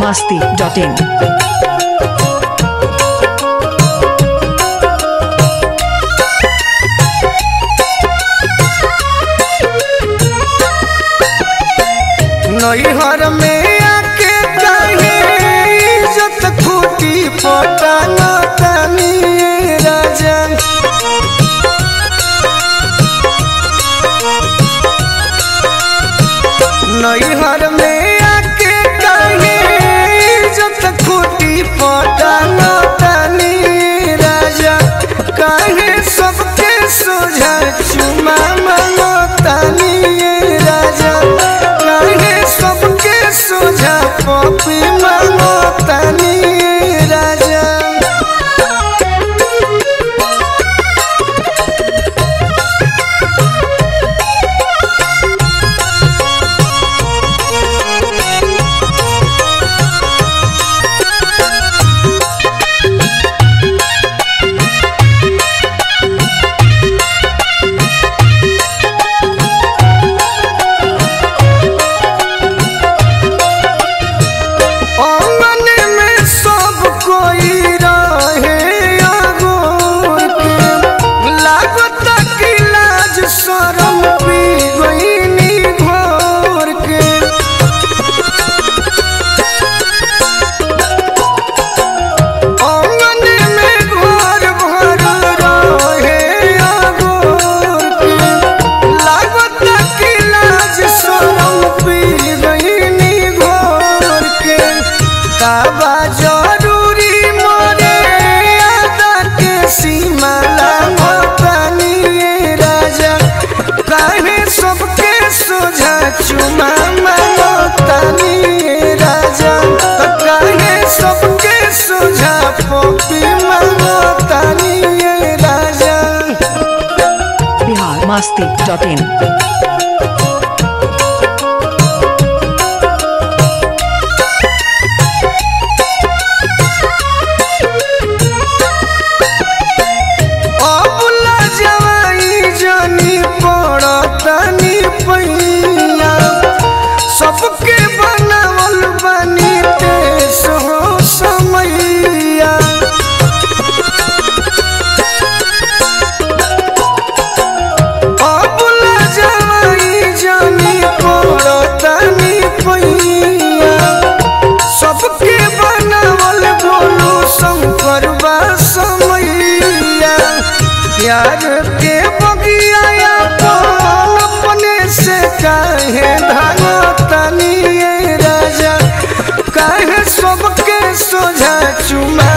masti.in. नैहर में आके काहे इज्जत खूटी पोता न तनी राजा नैहर में आके काहे इज्जत खूटी पोता न तनी राजा काहे सबके सोझा चुमा मांगो तनी राजा काहे सबके सोझा पपी मांगो तनी राजा आंगन में सब कोई रहे अगोर के लागत कि लाज शरम पी गईनी घोर के आंगन में घर भर रहे अगोर के लागत कि लाज शरम पी गईनी घोर के काबा जरूरी मोरे आदा के सीमा लागतानी राजा काहे सबके सोझा चुमा मांगतानी राजा काहे सबके सोझा पपी मांगतानी राजा Bihar masti.in. अबुला जवाई जनी पड़तनी पैया सबके बनावल बनी देश हो समैया अबुला जवाई जनी पड़तनी पैया सबके बनावल बोलो शंकर बा समैया प्यार के बगिया अपन अपने से काहे धागतनी राजा काहे सबके सोझा चुमा